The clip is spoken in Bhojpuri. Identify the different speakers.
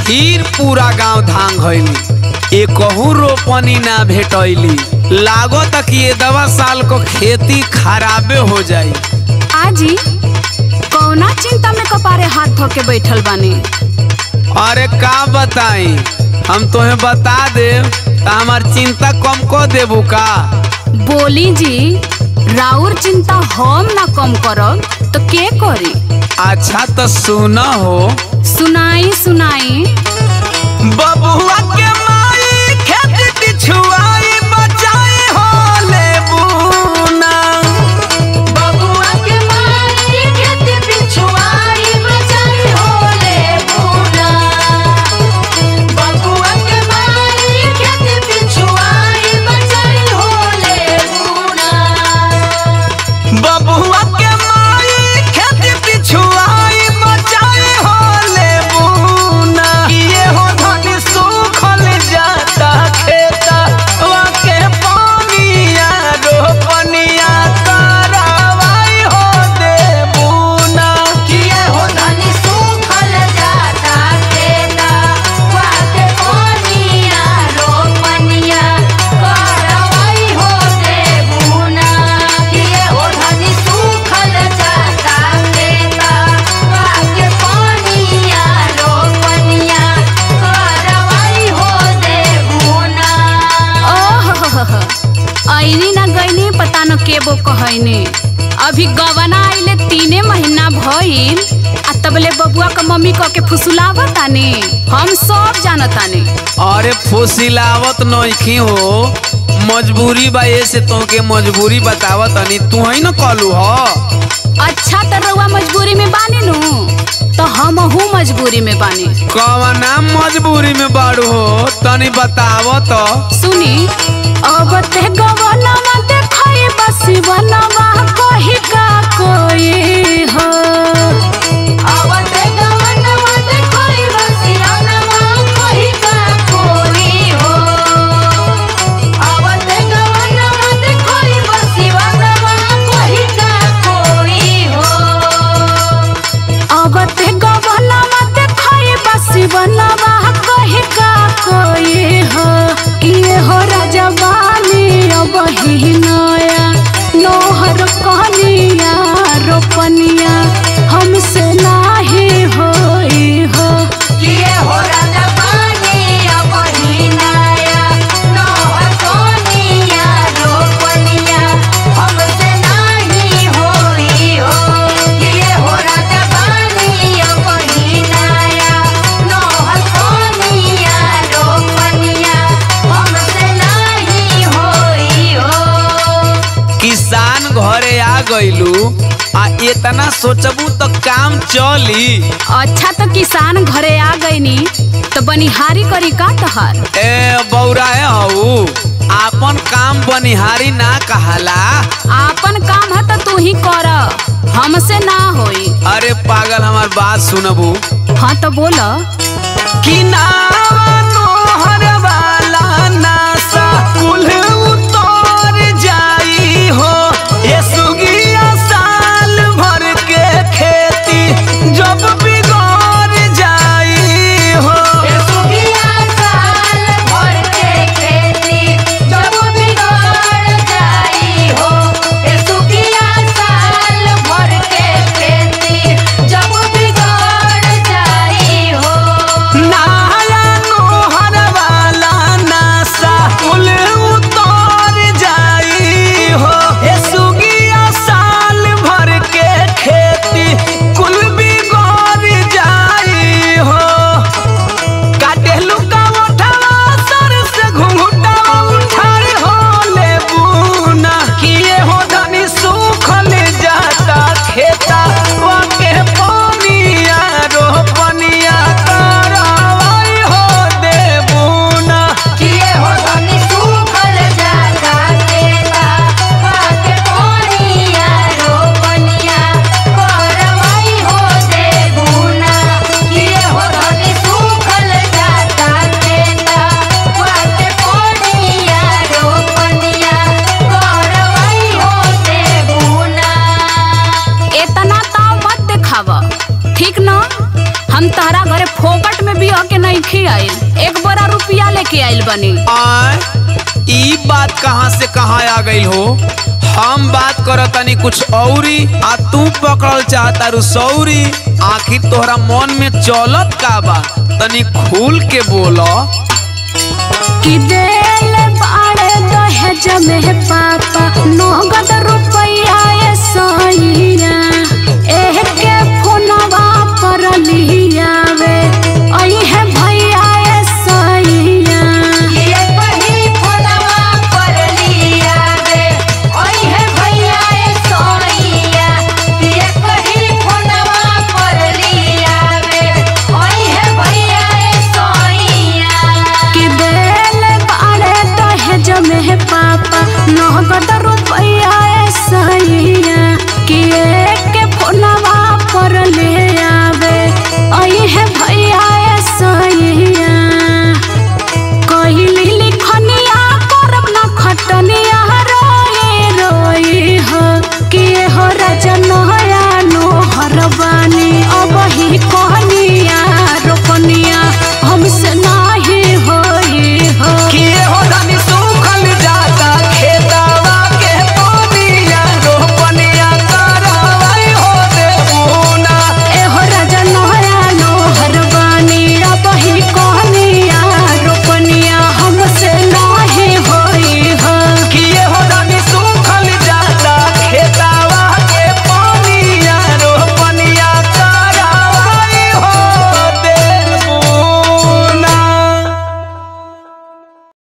Speaker 1: फिर पूरा गांव धांग गईली एकहू रोपनी ना भेटैली लागत कि ये दवा साल को खेती खराबे हो जाई
Speaker 2: आजी कौना चिंता में कपारे हाथ धो के बैठल बानी
Speaker 1: अरे का बताई हम तुम्हें बता दे तो हमार चिंता कम को देबू का
Speaker 2: बोली जी राउर चिंता हम ना कम करब तो के करी
Speaker 1: अच्छा तो सुना हो
Speaker 2: सुनाई सुनाई
Speaker 1: बबुआ के माई खेत पिछुआई बचाई हो लेबूना
Speaker 3: बबुआ के माई खेत पिछुआई बचाई होले बूना बबुआ के माई खेत पिछुआई बचाई होले बूना
Speaker 1: बबुआ के माई खेत पिछुआई बचाई हो लेबूना ये हो धन सुखल जाता खेता वाके पानिया रोपनिया करवाई हो देबूना
Speaker 3: किए हो धनी सूखल जाता खेता वाके कोनिया रोपनिया करवाई हो देबुना किए हो धनी सूखल जाता खेता वाके कोनिया रोपनिया करवाई हो देबुना
Speaker 2: ओह ऐनी ना गईनी पता न केबो कहैनी अभी गवना आइले तीने महीना भइल आ तबले बबुआ का मम्मी कह के फुसुलावतानी हम सब जानतानी
Speaker 1: अरे फुसिलावत नइखी हो मजबूरी बा ऐसे तोके मजबूरी बतावत तनी तू ही न कहलू ह
Speaker 2: अच्छा त रउआ मजबूरी में बानी नु तो हमहू मजबूरी में बानी
Speaker 1: कवना मजबूरी में बाड़ू हो तनी बतावत
Speaker 2: सुनी अब ते गवनमा देखै बसी बनवा कहि का कोई हो
Speaker 3: आवते गवनवा देखोई बसियानवा कोही का कोई हो आवते गवनवा देखोई बसियानवा कोही का कोई हो
Speaker 2: अब ते गवनमा देखै बसी बनवा कहि का कोई हो किए हो राजवानी अब ही नया नोहर कहनिया रोपनिया हमसे नाही होई हो
Speaker 3: किए हो राजा पानी अपनी नाया नौहर सोनिया रोपनिया हमसे नाही होई हो किए हो राजा पानी अपनी नाया नौहर सोनिया रोपनिया हमसे नाही होई हो
Speaker 1: किसान घरे आ गइलू आ इतना सोचबू तो काम चली
Speaker 2: अच्छा तो किसान घरे आ गईनी तो बनिहारी करी का तहार
Speaker 1: ए बौरा है हऊ आपन काम बनिहारी ना कहाला
Speaker 2: आपन काम है तो तू ही कर हमसे ना होई
Speaker 1: अरे पागल हमार बात सुनबू
Speaker 2: हाँ तो बोल
Speaker 1: कि नोहर वाला नासा कुल उतर जाई हो ये सुगिया साल भर के खेती जब बिगड़ जाई हो
Speaker 3: सुखिया साल भर के खेती जब बिगड़ जाई हो ए सुखिया साल भर के खेती जब बिगड़ जाई हो
Speaker 1: नया
Speaker 2: नहीं आइल एक बोरा रुपया लेके आइल बनी
Speaker 1: आय ई बात कहाँ से कहाँ आ गई हो हम बात करत तनी कुछ औरी आ तू पकड़ल चाहता रू सौरी आखिर तोहरा मन में चलत का बा तनी खुल के बोलो
Speaker 2: कि देल बाड़े दहेज में पापा नगद रुपया ए सैया एह के फोनवा पर लियावे